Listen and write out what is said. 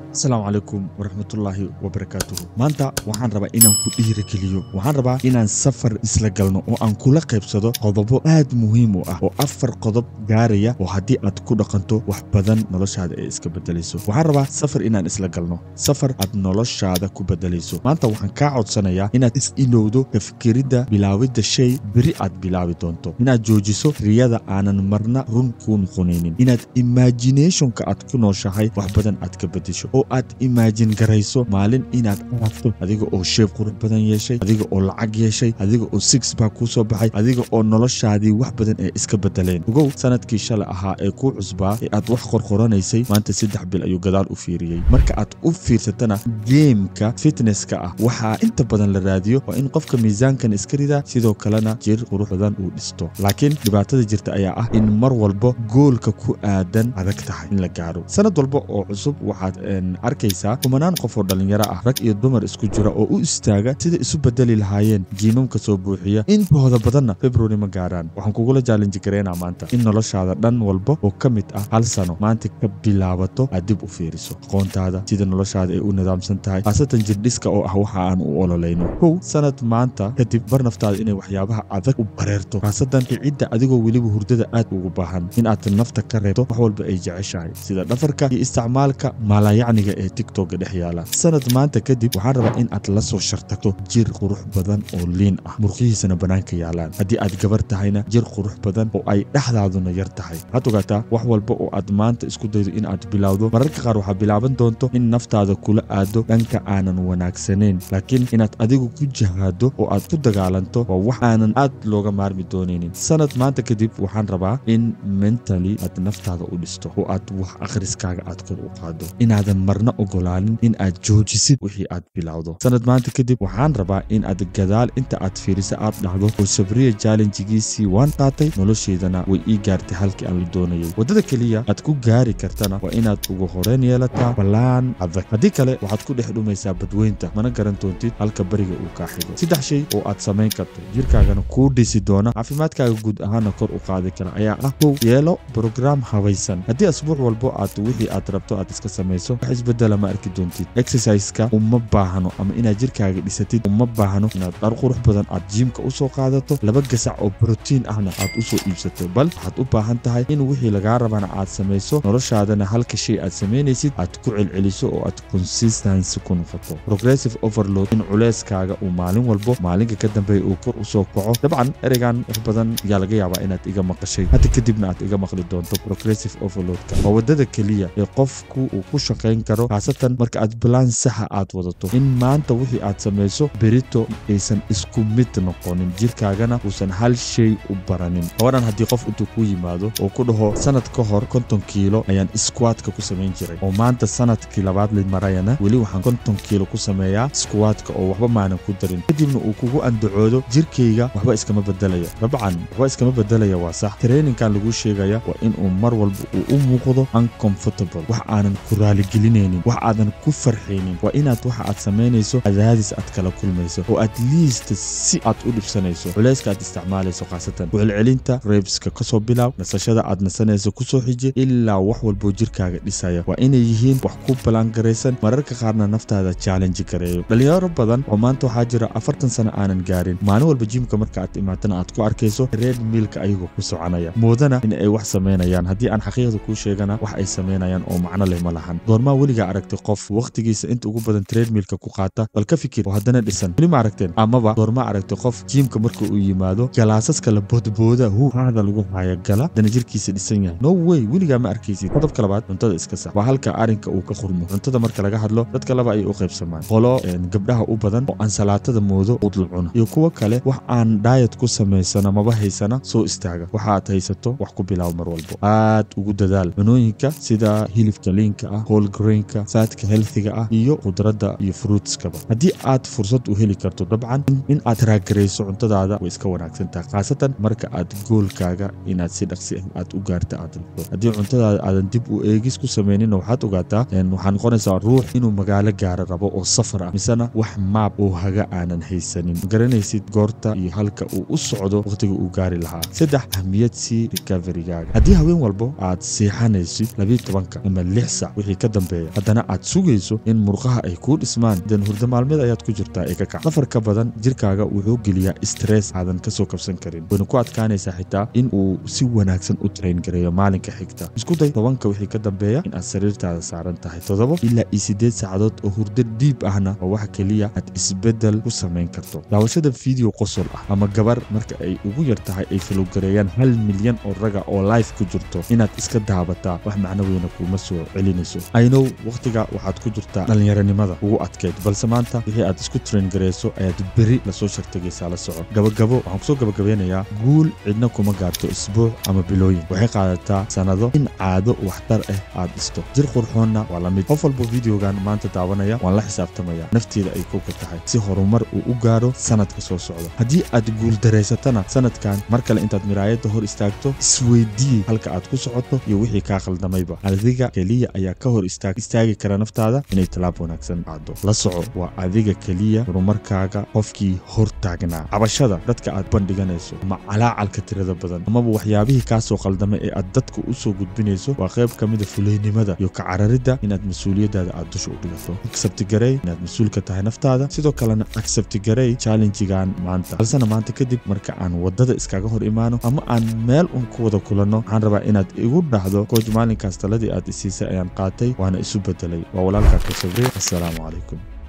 asalaamu calaykum waraxmatullaahi wabarakaatuhu maanta waxaan rabaa inaan ku dhiirigeliyo waxaan rabaa inaan safar isla galno oo aan kula qaybsado qodobo aad muhiim u ah oo afar qodob gaaraya oo haddii aad ku dhaqanto wax badan noloshaada ay iska bedelayso waxaan rabaa safar inaan isla galno safar aad noloshaada ku bedelayso maanta waxaan kaa codsanayaa inaad is ilowdo kafikiridda bilaawidda shay beri aad bilaabi doonto inaad joojiso riyada aanan marna run kuu noqonaynin inaad imaginationka aad ku nooshahay wax badan aad ka bedesho oo aad imaajin garayso maalin inaad aragto adiga oo sheeb qurux badan yeeshay adiga oo lacag yeeshay adiga oo six baa kuu soo baxay adiga oo noloshaadii wax badan ee iska bedeleen ogow sanadkii shalay ahaa ee kuu cusbaa ee aad wax qorqoranaysay maanta saddex bil ayuu gadaal u fiiriyey marka aad u fiirsatana geemka fitnesska ah waxaa inta badan la raadiyo waa in qofka miisaankan iska ridaa sidoo kalena jir qurux badan uu dhisto laakiin dhibaatada jirta ayaa ah in mar walba goolka ku aadan adag tahay in la gaaro sanad walba oo cusub waxaad arkaysaa kumanaan qof oo dhallinyaro ah rag iyo dumar isku jira oo u istaaga sida isu bedeli lahaayeen jiimamka soo buuxiya intooda badanna february ma gaaraan waxaan kugula jaalinji gareynaa maanta in noloshaada dhan walba oo ka mid ah hal sano maanta ka bilaabato aad dib u fiiriso aqoontaada sida noloshaada ay u nidaamsan tahay khaasatan jirdhiska oo ah waxa aan u ololayno kow sanad maanta kadib bar naftaada inay waxyaabaha adag u bareerto khaasatan kicidda adigoo weliba hurdada aad ugu baahan in aad nafta ka reebto wax walba ay jeceshahay sida dhafarka iyo isticmaalka maalayacniga ee tiktoka dhex yaala sanad maanta kadib waxaan rabaa in aad la soo shartagto jir qurux badan oo liin ah murqihiisana bannaanka yaalaan haddii aad gabar tahayna jir qurux badan oo ay dhexdaaduna yar tahay waxaad ogaataa wax walba oo aad maanta isku daydo in aad bilowdo mararka qaar waxaa bilaaban doonto in naftaada kula aado dhanka aanan wanaagsanayn laakiin inaad adigu ku jahaado oo aad ku dagaalanto waa wax aanan aad looga maarmi doonaynin sanad maanta kadib waxaan rabaa in mentally aad naftaada u dhisto oo aad wax akhriskaaga aad kor u qaado inaadan marna ogolaanin in aad joojisid wixii aad bilowdo sanad maanta kadib waxaan rabaa in aad gadaal inta aad fiirisa aad dhacdo oo sabriya jallenjigiisii waan qaatay nolosheedana way ii gaartay halkii aan la doonayay waddada keliya aad ku gaari kartana waa inaad ugu horeyn yeelataa ballaan adag haddii kale waxaad ku dhex dhumaysaa badweynta mana garan doontid halka beriga uu kaa xigo saddex shay oo aad samayn karto jirkaagana kuu dhisi doona caafimaadkaaga guud ahaana kor u qaadi kara ayaa ah kow yeelo brograam habaysan haddii asbuuc walbo aad wixii aad rabto aad iska samayso wax isbedela ma arki doontid exerciseka uma baahno ama inaad jirkaaga dhisatid uma baahno inaad dhar qurux badan aad jiimka usoo qaadato laba gasac oo brotiin ahna aad usoo iibsato bal waxaad u baahan tahay in wixii lagaa rabana aad samayso noloshaadana halka shay aad samaynaysid aad ku celceliso oo aad consistency ku noqoto progressive overload in culeyskaaga uu maalin walbo maalinka ka dambeeya uu kor usoo kaco dabcan ereygan wax badan ayaa laga yaabaa inaad iga maqashay hadda kadibna aad iga maqli doonto progressive overloadka waa waddada keliya ee qofku uu ku shaqayn karo khaasatan marka aad balaan saxa aad wadato in maanta wixii aad samayso berito aysan isku mid noqonin jirkaagana uusan hal shay u baranin gabadan haddii qof intuu ku yimaado oo ku dhaho sanad ka hor konton kiilo ayaan squadka ku samayn jiray oo maanta sanadkii labaad la marayana weli waxaan konton kiilo ku sameeyaa squadka oo waxba maanan ku darin kadibna uu kugu andacoodo jirkayga waxba iskama bedelaya dabcan waxba iskama bedelaya waa sax traininkan laguu sheegaya waa inuu mar walba uu u muuqdo uncomfortable wax aanan ku raaligelinaynin wax aadan ku farxaynin waa inaad waxa aad samaynayso cadaadis aad kala kulmayso oo at least si aad u dhibsanayso culayska aad isticmaalayso khaasatan kucelcelinta reebska kasoo bilaaw nasashada aad nasanayso kusoo xiji ilaa wax walboo jirkaaga dhisaya waa inay yihiin wax ku ballaangaraysan mararka qaarna naftaada challenge gareeyo dhalinyaro badan oo maanta waxaa jira afartan sano aanan gaarin maalin walba jiimka marka aad imaatana aad ku arkayso reed miilka ayagoo ku soconaya moodana in ay wax samaynayaan haddii aan xaqiiqda kuu sheegana wax ay samaynayaan oo macno leh ma lahan goormaa weligaa aragtay qof wakhtigiisa inta ugu badan treadmilka ku qaata bal ka fikir oo haddana dhisan weli ma aragteen amaba goormaa aragtay qof jiimka marka uu yimaado galaasaska la boodbooda hu haada lagu haya gala haddana jirkiisa dhisan yahay no way weligaa ma arkaysid qodobka labaad cuntada iska sax waa halka arrinka uu ka qurmo cuntada marka laga hadlo dadka laba ayay u qaybsamaan qolo gabdhaha u badan oo ansalaatada moodo udla cuna iyo kuwo kale wax aan daayad ku samaysana maba haysana soo istaaga waxaad haysato wax ku bilaabo mar walbo aad ugu dadaal cunooyinka sida hilibka liinka ah whole grainka saadka healthiga ah iyo khudradda iyo fruitskaba haddii aad fursad u heli karto dabcan in aad raagarayso cuntadaada way iska wanaagsan tahay khaasatan marka aad goolkaaga inaad si dhaqsi ah aad u gaarta aad rabto haddii cuntadaada aadan dib u eegis ku samayninna waxaad ogaataa waxaa noqonaysaa ruux inuu magaalo gaara rabo oo safar ah misena wax maab oo haga aanan haysanin magaranaysid goorta iyo halka uu u socdo wakhtiga uu gaari lahaa saddex ahmiyad sii recoverygaaga haddii haween walbo aad seexanaysid labiyo tobanka ama lix sac wixii ka dambeeya gareeya haddana aad sugayso in murqaha ay kuu dhismaan den hurdo maalmeed ayaad ku jirtaa ee ka kac safar ka badan jirkaaga wuxuu geliyaa stress aadan kasoo kabsan karin wayna ku adkaanaysaa xitaa in uu si wanaagsan u train gareeyo maalinka xigta isku day tobanka wixii ka dambeeya in aad sariirtaada saaran tahay toddoba ilaa iyo siddeed saacadood oo hurdo dhiib ahna oo waxa keliya aad isbeddel ku samayn karto daawashada video qosol ah ama gabar marka ay ugu yar tahay ay falowgareeyaan hal milyan oo raga oo life ku jirto inaad iska daabataa wax macno weyna kuuma soo celinayso aynow wakhtiga waxaad ku jirtaa dhallinyaronimada ugu adkeyd balse maanta wixii aad isku train gareyso ayaad beri lasoo shartagaysaa la soco gabagabo waxaan kusoo gabagabeynayaa guul cidna kuma gaarto isbuuc ama bilooyin waxay qaadataa sannado in caado waxtar ah aad dhisto jir qurxoonna waa la mid qof walba videogan maanta daawanaya waan la xisaabtamaya nafteeda ay kowka tahay si horumar uu u gaaro sanadka soo socda haddii aad guuldareysatana sanadkan mar kale intaad miraayadda hor istaagto isweydii halka aad ku socoto iyo wixii kaa qaldamayba adiga keliya ayaa ka hor istaagi kara naftaada inay tallaab wanaagsan qaado la soco waa adiga keliya horumarkaaga qofkii hor taagnaa cabashada dadka aad bandhiganayso ama calaacalka tirada badan amaba waxyaabihii kaasoo qaldamay ee aad dadka u soo gudbinayso waa qayb ka mida fulaynimada iyo ka cararidda inaad mas-uuliyaddaada aad dusha u dhigato agsabtigarey inaad mas-uul ka tahay naftaada sidoo kalena agsabtigarey challenjigan maanta balsena maanta kadib marka aan waddada iskaga hor imaano ama aan meel un ku wada kulanno waxaan rabaa inaad igu dhahdo kooj maalinkaas taladii aad isiisay ayaan qaatay waana isu bedelay waa walaalkaa ka sabrey assalaamu calaykum